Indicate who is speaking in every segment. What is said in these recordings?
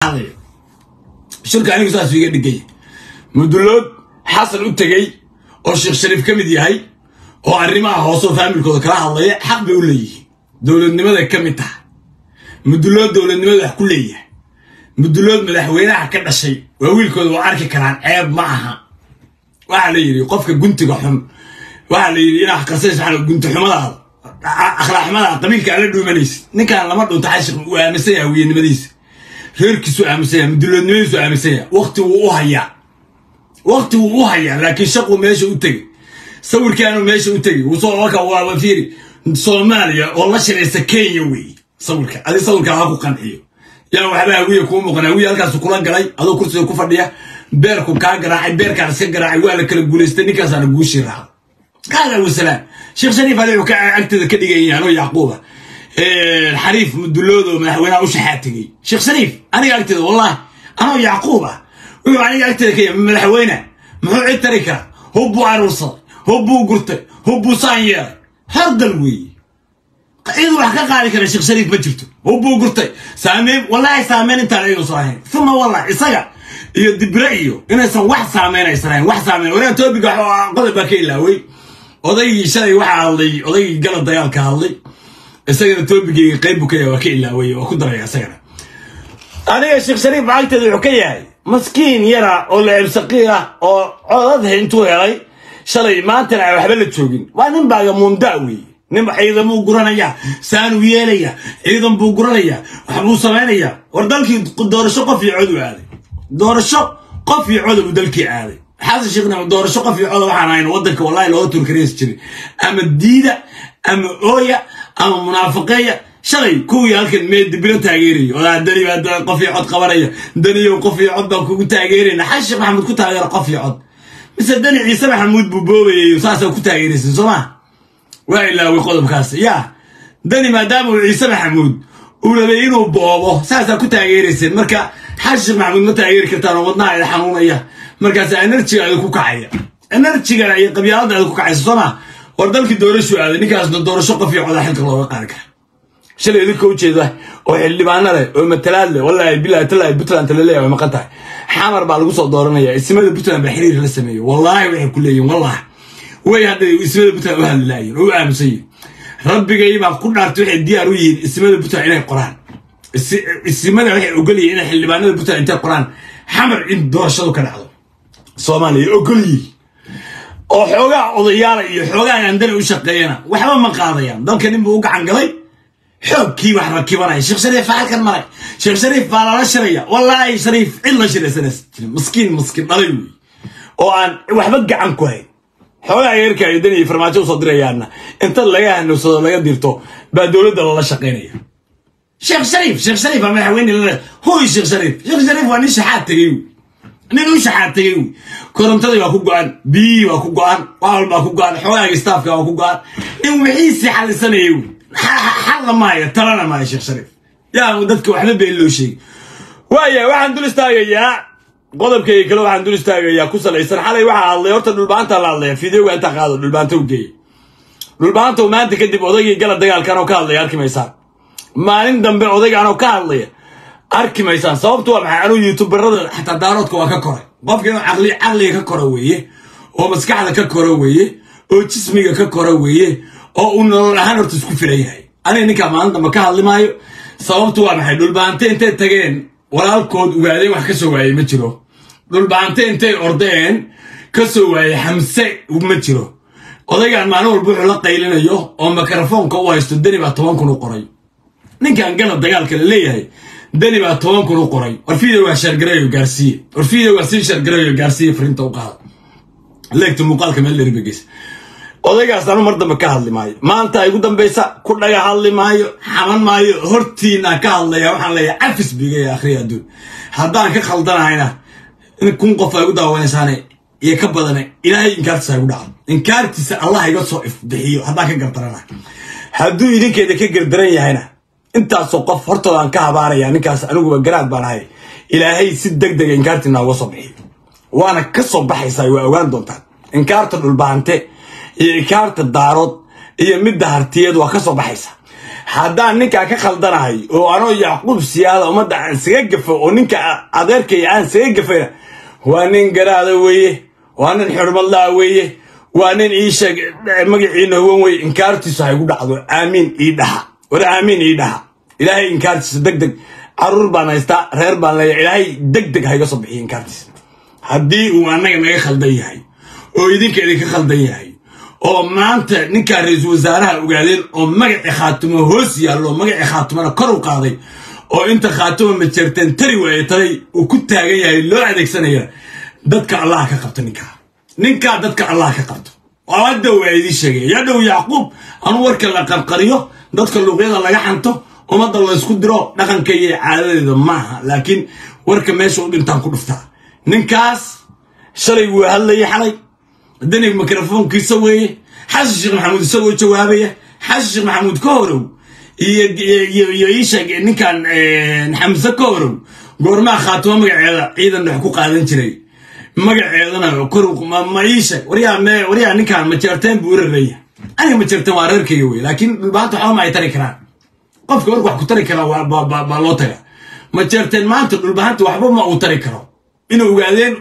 Speaker 1: hadlayo shirka anigu saas iga dhigay mudulood xasan u tegey oo sheekh shariif ka mid yahay oo arrimaha hooseo faamilkooda kala hadlaya xaq bay u leeyihiin dowladnimaday ka mid tahay mudulood dowladnimada wax ku leeyahay mudulood madaxweynaha ka dhashay waa wiilkooda waa arki karaan ceeb ma aha waxaa la yidhi qofka guntiga xun waxaa la yidhi inaa qarsays gunti xumadaada akhlaaqxumadaada qabiilka ala dhuumanaysid ninkaan lama dhunto xashiq uu aaminsan yahay wiyanimadiisa reerkiisu aaminsan yahay muduloodnimadiisu aaminsan yahay waqti wuu u hayaa waqti wuu u hayaa laakiin shaquu meesha u tegey sawirkaanu meesha u tegey wusoo marka waaba fiiri soomaaliya oo la shiraysa kenya weeye sawirka adi sawirka ha ku qanciyo yaa waxba hawiya kuu muuqan hawiya halkaasu kula galay adoo kursiga ku fadhiya beerku kaa garaacay beerkaan iska garaacay waa la kala guulaystay ninkaasaana guushii raacdo qaala wasalaam sheekh shariif ali wuxuu ka agteeda ka dhigaya anoo yacquuba xariif muduloodo madaxweynaha u shaxaatigay sheekh shariif aniga agteeda wallahi anoo yacquub ah wuxuu aniga agteeda ka yahay madaxweyne muxuu cid tari karaa hub buu aruursaday hub buu gurtay hub buu saan yeelay hardal weeye cid wax ka qaadi kara sheekh shariif ma jirto hub buu gurtay saameyn wallahi saameyn intaan ayuusan ahayn uma wallahi isaga iyo dibre iyo inaysan wax saameyn aysan ahayn wax saameyn waraa toobiga qodob baa ka ilaaway odaygii shalay waxaa hadlay odaygii galab dagaalka hadlay isagana toobigeyga qayb buu ka yahay waa ka ilaaway waa ku daraya isagana aniga sheekh shariif lacagteeda wuxuu ka yahay maskiin yara oo la ebsaqiir ah oo codad intuu helay shalay maantana aan waxba la joogin waa nin baaga muunda weeye nin ciidan buu guranayaa saanuu yeelayaa ciidan buu guranayaa waxbuu samaynayaa war dalkii doorasho qof iyo cod u aaday doorasho qof iyo coda buu dalkii aaday xasan sheekhna doorasho qof iyo coda waxaan ahayn waddanka wallahi looga turkareys jiray ama diida ama ooya ama munaafiqeeya shalay kuwii halkan mee dibilo taageeraya odaa dani baa qof iyo cod qabanaya daniyow qof iyo cod baan kugu taageerayna xasan sheekh maxamuud ku taageera qof iyo cod mise dani ciise maxamuud buu boobayay saasaa ku taageeraysan soo maa waa ilaaway qodobkaas yaa dani maadaama uu ciise maxamuud uu rabay inuu boobo saasaa ku taageerayseen marka xasan sheekh maxamuud ma taageeri kartaan oo wadnaha ida xanuunaya markaas enerjigaada ku kacaya enerjigana iyo qabyaaladaada ku kacaysa soo maa war dalkii doorashu aaday ninkaasna doorasho qof iyo codaa xilka looga qaadi kara shalay idinka ujeeda oo xildhibaano leh oo matalaad leh wallaahi bilahi talaahi puntland laleeyahay way maqan tahay xamar baa lagu soo dooranaya ismada puntland baa xiriir la sameeyey wallaahi waxay ku leeyihin wallahi way hadday ismada puntland u hadli laayihin oo u aamusan yihin rabbigay baa ku dhaartay waxay diyaar u yihiin ismada puntland inay qoraan isimada waxay ogol yihiin inay xildhibaanada puntland intay qoraan xamar in doorashadu ka dhacdo soomaaliya ogol yihiin oo xoogaa odayaala iyo xoogaa andana u shaqeeyana waxba ma qaadayaan dalka nin buu u gacan galay xoogkii wax rakibanaya sheekh shariif halkan maray sheekh shariif baa lala shiraya wallaahi shariif cid la shiraysanas jirin maskiin maskiin dhalay wey oo aan waxba gacan ku hayn xoogaa yeerka ay dani farmaajo usoo dirayaanna inta laga hanowsado laga dirto baa dowladda lala shaqaynaya sheekh shariif sheekh shariif baa madaxweyne lale hoy sheekh shariif sheekh shariif waa nin shaxaad tegey nin u shaxaad tegey wey korontadii waa ku go-an biyihii waa ku go-an wax walbaa ku go-an xoogaaga staafka waa ku go-an in wixiisii xalisanayay wey xalla maayo talana maayo sheekh shariif yaa dadka waxba been loo sheegi waaya waxaan dul istaagayaa qodobkayga kale waxaan dul istaagayaa ku salaysan xalay waxaa hadlay horta dhulbaanta la hadlaya fideoga intaa qaado dhulbaanta u geeya dhulbaanta maanta kadib odaygii gala dagaalkan oo ka hadlaya arki maysaan maalin dambe odaygaan oo ka hadlaya arki maysaan sababtu waa maxay anuu youtuberada xataa daaroodka waa ka koray qofka inuu caqli caqliga ka koro weeye oo maskaxda ka koro weeye oo jismiga ka koro weeye oo uu nolol ahaan horta isku filan yahay aniga ninkaa maalin dambe ka hadli maayo sababtu waa maxay dhulbaante intay tageen walaalkood ogaadeen wax ka soo waayey ma jiro dhulbaante intay ordeen ka soo waayey xamse ma jiro odaygaan maalin walba wuxuu la qaylinayo oo mikrofoonka u haysto deni baa toban kun u qoray ninkan gala dagaalka la leeyahay deni baa toban kun u qoray warfiida waa shargarayo gaarsiiye warfiida waa sii shargarayo gaarsiiye fariinta u qaada leegta muuqaalka meel dheribageysa odaygaas anu mar dambe ka hadli maayo maanta igu dambaysa ku dhaga hadli maayo xaman maayo hortiinaan ka hadlaya waxaan leeyahay cafis bigaya akhriya adduun haddaan ka khaldanahayna in kun qof ay gu daawanaysaane iyo ka badane ilaahay inkaartiisa igu dhaco inkaartiisa allah iga soo ifbixiyo haddaan ka gardarana hadduu idinkeeda ka gardaran yahayna intaasoo qof hortoodaan ka habaaraya ninkaas aniguba garaad baan ahay ilaahay si deg dega inkaartiina uga soo bixiyo waana ka soo baxaysaa waa ogaan doontaan inkaarta dhulbaante iyo inkaarta daarood iyo midda hartiyeed waa ka soo baxaysa haddaan ninkaa ka khaldanahay oo anoo yacquub siyaada ummadda aan saga gafo oo ninka adeerkaya aan saga gafayna waa nin garaada weeye waa nin xurmadlaa weeye waa nin ii sheeg magaciina huwan weye inkaartiisu haygu dhacdo aamiin ii dhaha war aamiin ii dhaha ilaahay inkaartiisa deg deg caruur baan haystaa reer baan leeyahay ilaahay deg deg hayga soo bixiya inkaartiisa haddii uu annaga naga khaldan yahay oo idinka idinka khaldan yahay oo maanta ninkaa ra-iisul wasaaraha ogaadeen oo magacii khaatimo hoos yaallo magacii khaatimona kor u qaaday oo inta khaatimo majeerteen tari waaye taday uu ku taagan yahay loo adeegsanaya dadka allah ka qabto ninkaa ninkaa dadka allah ka qabto hadda waa idiin sheegay yadhow yacquub anuu warka la qarqariyo dadka luuqyada laga xanto ummadda laysku diro dhaqanka iyo caadadeeda maaha laakiin warka meesha u dhintaan ku dhuftaa ninkaas shalay wuu hadlayay xalay danig mikrofoonkiisa weeye xasan sheekh maxamuud isagoo jawaabaya xasan sheekh maxamuud ka horow iyo iisheeg ninkan xamse ka horow goormaa khaatimo magaceeda ciidan dhex ku qaadan jiray magaceedana kor ma iisheeg waryaa ninkan majeerteen buu irareeya aniga majeerteen waa reerkayga wey laakiin dhulbaanta waxba ma ay tari karaan qofka marka wax ku tari karaa baa loo taga majeerteen maanta dhulbahanta waxba ma uu tari karo inay ogaadeen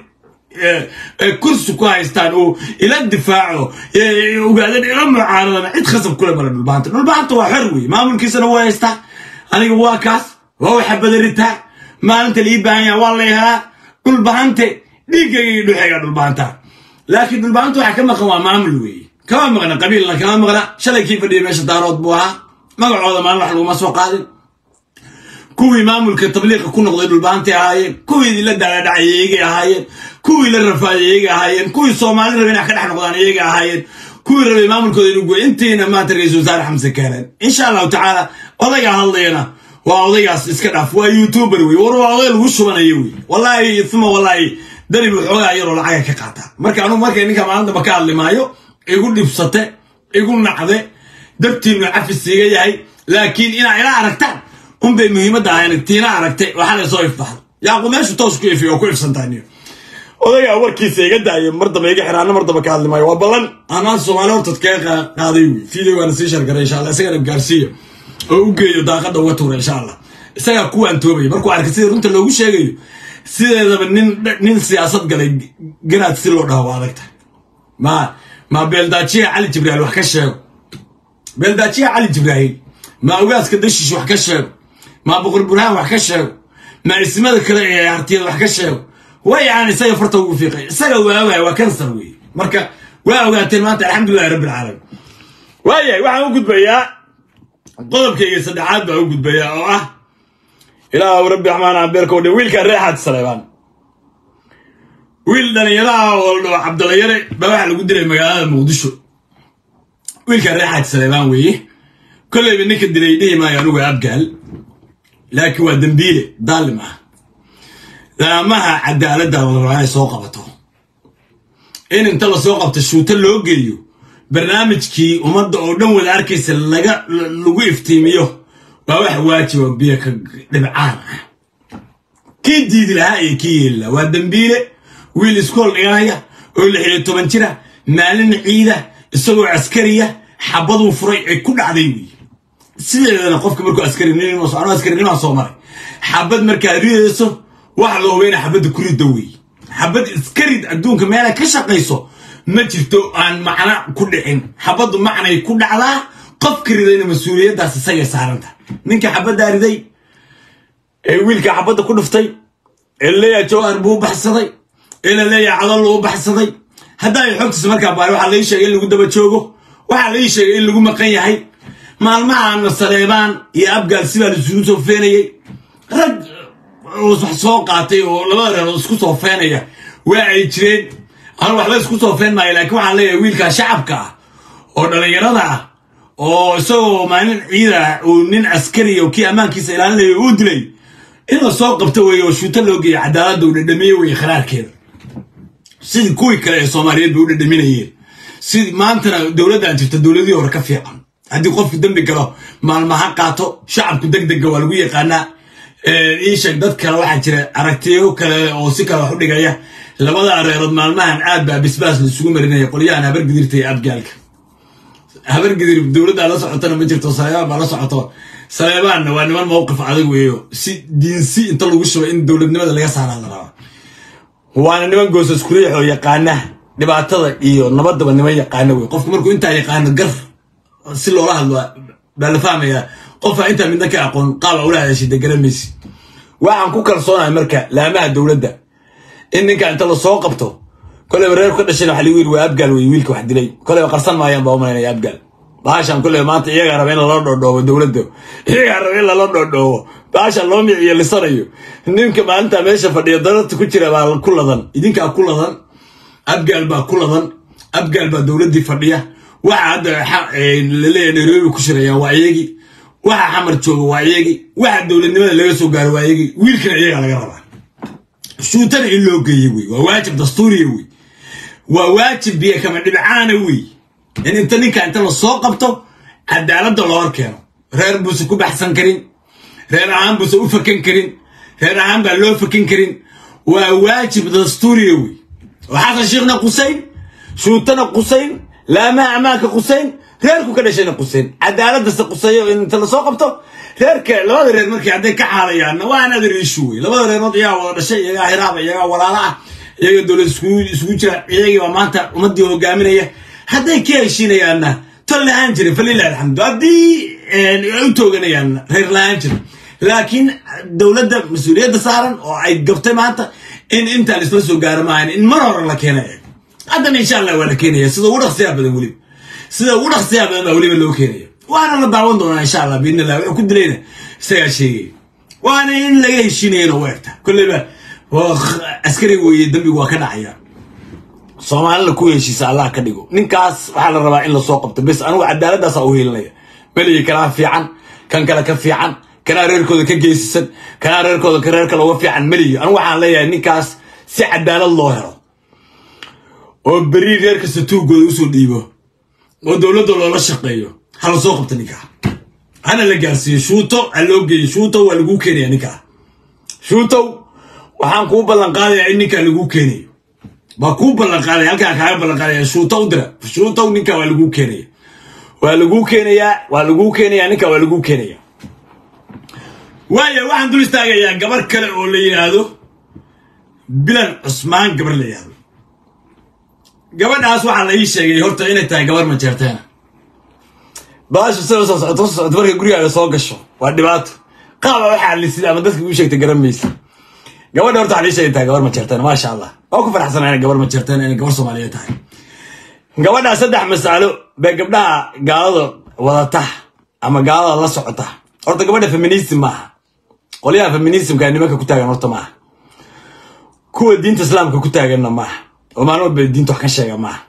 Speaker 1: kursi ku haystaan oo ila difaaco ogaadeen ila mucaaradana cid khasab kule male dhulbahanta dhulbahanta waa xor wey maamulkiisana waa haystaa aniga waa kaas waa waxa badaritaa maalinta lii baahan yaha waa la helaa dhulbahante dhiiggayga iyo dhuxayga dhulbahanta laakiin dhulbahanta waxa ka maqan waa maamul weeye kama maqna qabiilna kama maqna shalay kii fadhiya meesha daarood buu ahaa magacooda maalin wax laguma soo qaadin kuwii maamulka tabliiqa ku noqday dhulbaantay ahaayeen kuwii la daladhacay iyagay ahaayeen kuwii la rafaayay iyagay ahaayeen kuwii soomaali rabay inay ka dhex noqdaan iyagay ahaayeen kuwii rabay maamulkooda inuu goy intiina maanta ra-iisul wasaare xamse keeneen insha allahu tacaala odaygaa hadlayana waa odaygaas iska dhaaf waa youtuber wey war waa oday lagu shubanayo wey wallaahi uma wallaahi dani buu xoogaa yaroo lacaga ka qaataa marka anugu markay ninka maalintaba ka hadli maayo igu dhibsate igu nacde dartiinu cafis iga yahay laakiin inaa ila aragtaan unbay muhiimadda ahayn tiina aragtay waxaa la soo ifbaxay yaaqu meeshu toos ku ifiy oo ku ifsantaaniyo odaygaa warkiisa iga daaya mar damba iga xiraana mar damba ka hadli maayo waa ballan anaan soomaali hortad kaga qaaday wey videogaana sii shargaray insha allah isagana gaarsiiyo oo u geeyo daaqadda uga tuura insha allah isagaa kuwaan toobaya markuu arkay sida runta loogu sheegayo sideedaba nin nin siyaasad galay garaad si loo dhaho waa adagta ma ma beeldaajiya cali jibrail wax ka sheego beeldaajiya cali jibraahil ma ogaaska dashish wax ka sheego ma boqor burhaan wax ka sheego ma ismada kale ee hartiyada wax ka sheego way aan isaga farta ugu fiiqay isaga waa ogahay waa kansar weeye marka waa ogaateen maanta alxamdulilahi rabbi alcaalamiin waayahay waxaan u gudbayaa qodobkayga saddexaad baa u gudbayaa oo ah ilaah rabbi raxmaan abeerkoo dhan wiilkaa reexaad saleebaan wiil dhalinyaraha oo la dhaho cabdalayare baa waxaa lagu dilay magaalada muqdisho wiilkaa reexaad saleebaan weeye kolleyba ninka dilay dhihi maayo anugu abgaal laakiin waa dembiile daalim ah laamaha cadaaladda la rabaa inay soo qabato in inta la soo qabto shuuto loo geeyo barnaamijkii ummadda oo dhan wada arkaysa laga lagu iftiimiyo waa wax waajiba biyo ka dhibcaan ah kii diidi lahaa iyo kii yeeli lahaa waa dembiile wiil iskool dhiganaya oo lix iyo toban jira maalin ciida isagoo askariya xabaduu furay ay ku dhacday weeye sideedana qofka markuu askarinimo askarinima soo maray xabad markaad ridayso wax la hubeyna xabadda ku ridda weeye xabad iskarid adduunka meela ka shaqayso ma jirto aan macno ku dhicin xabaddu macnay ku dhacdaa qofka ridayna mas-uuliyaddaas isagay saaranta ninka xabaddaa riday ee wiilka xabadda ku dhuftay ee laleeyaha jawhar buu u baxsaday ee la leeyaha cadallo u baxsaday haddaa xogtiisa markaa baari waxaa laii sheegay in lagu daba joogo waxaa laii sheegay in lagu maqan yahay maalmahaana saleebaan iyo abgaal sibaa laisugu soo feenayey rag wax soo qaatay oo labada reerood isku soo feenaya waa ay jireen anu waxba isku soo feen maayo laakiin waxaan leeyahay wiilkaa shacabka ah oo dhallinyarada ah oo isagoo maalin ciida uu nin askariya oo kii ammaankiisa ilaalinaya uu dilay in la soo qabto weeye oo shuuto loo geeya cadaaladda uu dhadhamiye weeye kharaarkeeda sidii kuwii kale ee soomaaliyeed bay u dhadhaminayeen si maantana dowladdan jirta dowladihii hore ka fiican haddii qofku dembi galo maalmaha qaato shacabku deg degga waa lagu yaqaanaa iisheeg dad kale waxaa jira aragtiyo kale oo si kale wax u dhigaya labada areerood maalmahan aad baa bisbaas laisugu marinaya qolyahan habar gidirta iyo abgaalka habargedir dowladdaa la socotana ma jirto saleebaan baa la socoto saleebaanna waa niman mowqif adag weeyo si diinsi inta lagu shubo in dowladnimada laga saaraa la rabaa waana niman goosas kuriix oo yaqaana dhibaatada iyo nabadaba niman yaqaana wey qofku markuu intaa yaqaano gar si loola hadlo baa la fahmayaa qofaa intaa midna ka aqoon qaaba ula hadashida garamaysi waxaan ku kalsoonahay marka laamaha dowladda in ninka inta lasoo qabto koleyba reer ka dhashayna waxa lagu yiri waa abgaal wey wiilka wax dilay koleyba qarsan maayaan baa umalaynaya abgaal baashan koleyba maanta iyagaa raba in lala dhoodhoobo dowladda iyagaa raba in lala dhoodhoobo baashan loo miciyo lisanayo ninka maalinta meesha fadhiya dararta ku jira baa ku ladan idinkaa ku ladan abgaal baa ku ladan abgaal baa dowladdii fadhiya waxa hadda laleeyahay nairobi ku shirayaan waa iyagii waxa xamar jooga waa iyagii waxa dowladnimada laga soo gaaro waa iyagii wiilkana iyagaa laga rabaa shuutana in loo geeye wey waa waajib dastuuriya wey waa waajib biyo kama dhibcaana wey in inta ninka inta lasoo qabto cadaaladda loo hor keeno reer buuse ku baxsan karin reer ahaan buuse u fakan karin reer ahaan baa loo fakan karin waa waajib dastuuriya wey oo xasan sheekhna qusayn shuutana qusayn laamaha ammaanka qusayn reerku ka dhashayna qusayn cadaaladase quseeyo in inta lasoo qabto reerka labada reer markii hadday ka xaalayaanna waa another issue wey labada reerood iyagaa wada dhashay iyagaa hiraaba iyagaa walaala ah iyaga dowlad isugu jira iyagii baa maanta ummaddii hogaaminaya hadday ka heshiinayaanna tol lahaan jirin falilahi alxamdu haddii u tooganayaan reer lahaan jirin laakiin dowladda mas-uuliyadda saaran oo ay gabtay maanta in intaan isla soo gaaro maahan in mar hore la keena eeg haddana insha allah waa la keenaya sida ugu dhaqsiyaa badan weliba sida ugu dhaqsiyaa badan baa weliba loo keenaya waana la daawan doonaa insha allah biidn illah wuxuu ku dilayna isagaa sheegaya waana in laga heshiinayana u egta kolleyba askari weeye dambigu waa ka dhacaya soomaalina ku heshiisa allah ka dhigo ninkaas waxaa la rabaa in lasoo qabto bes anigu cadaaladdaasa u hiilinaya beliyi kanaa fiican kan kale ka fiican kanaa reerkooda ka geysisan kanaa reerkooda ka reer kale uga fiican meliyi anigu waxaan leeyahay ninkaas si cadaalad loo helo oo beri reer kasta tuugooda usoo dhiibo oo dowladda loola shaqeeyo ha lasoo qabto ninkaa hana la gaarsiiyo shuuto ha loo geeyo shuutow waa laguu keenaya ninkaa shuutow waxaan kuu ballan qaadayaa in ninkaa laguu keenayo waa kuu ballan qaadaya halkaa kaaga ballan qaadaya shuuto u dira shuutow ninkaa waa laguu keenaya waa laguu keenayaa waa laguu keenayaa ninkaa waa laguu keenaya waaya waxaan dul istaagayaa gabar kale oo la yidhaahdo bilan cusmaan gabar la yidhaahdo gabadhaas waxaa la ii sheegay horta inay tahay gabar majeerteena baashu sida soo socoto soo socoto markay gurigaaga soo gasho waa dhibaato qaaba waxaa lisid ama dadka uu sheegtay garan maysa gabadha horta waxaa la ii sheegay tahay gabar majeerteena maasha allah waa ku faraxsanaa inay gabar majeerteena inay gabar soomaaliyeed tahay gabadhaa saddex masalo bay gabdhaha gaalada wadata ama gaalada la socota horta gabadha feminism maaha qolyaha feminismka nimanka ku taagan horta maaha kuwa diinta islaamka ku taaganna maaha oo maalin walba diinta wax ka sheega maaha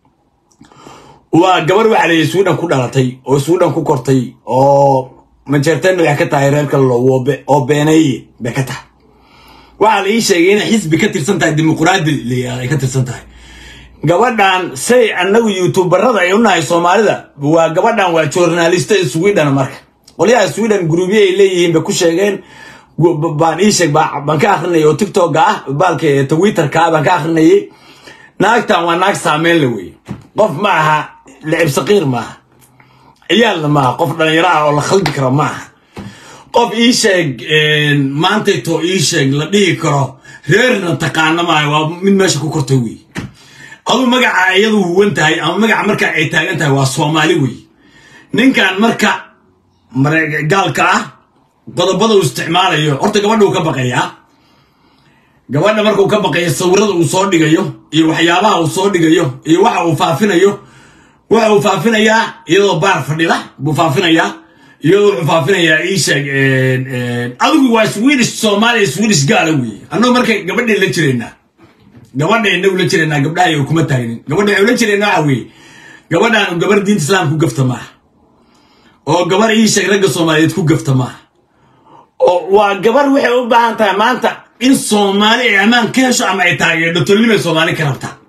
Speaker 1: waa gabar waxaa leeyahay sweden ku dhalatay oo sweden ku kortay oo majeerteen waxay ka tahay reer kale oo beeneeye bay ka tahay waxaa la ii sheegay inay xisbi ka tirsan tahay dimuquraadi layaal ay ka tirsan tahay gabadhan say annagu youtuberada ay u nahay soomaalida waa gabadhan waa journalista sweden marka qolyaha sweden grubyo ay leeyihiin bay ku sheegeen baan ii sheeg baan ka akrinayay oo tiktoka ah baalka twitterka ah baan ka akrinayay naagtan waa naag saameyn la weye qof ma aha licib saqiir maaha ciyaalna maaha qof dhalinyaro ah oo la khaldi karo maaha qof ii sheeg maantayto ii sheeg la dhihi karo reerna taqaana maayo waa mid meesha ku kortay wey aduu magaca iyadu huwan tahay ama magaca markaa ay taagan tahay waa soomaali wey ninkan marka gaalka ah qodobada uu isticmaalayo horta gabadha uu ka baqayaa gabadha marka uu ka baqayo sawirada uu soo dhigayo iyo waxyaabaha uu soo dhigayo iyo waxa uu faafinayo waxa uu faafinayaa iyadoo baar fadhida buu faafinayaa iyadoo wuxuu faafinayaa ii sheeg adigu waa swedish soomaaliya swedish gaala weeye annagu markay gabadhay la jiraynaa gabadha inagu la jiraynaa gabdhaha iyo kuma taagnin gabadha waxay la jiraynaa waxa weeye gabadhaan gabar diinta islaamka ku gafta maaha oo gabar ii sheeg ragga soomaaliyeed ku gafta maaha oo waa gabar waxay u baahan tahay maanta in soomaali ay ammaan ka hesho ama ay taageerdho tolnimay soomaali ka rabtaa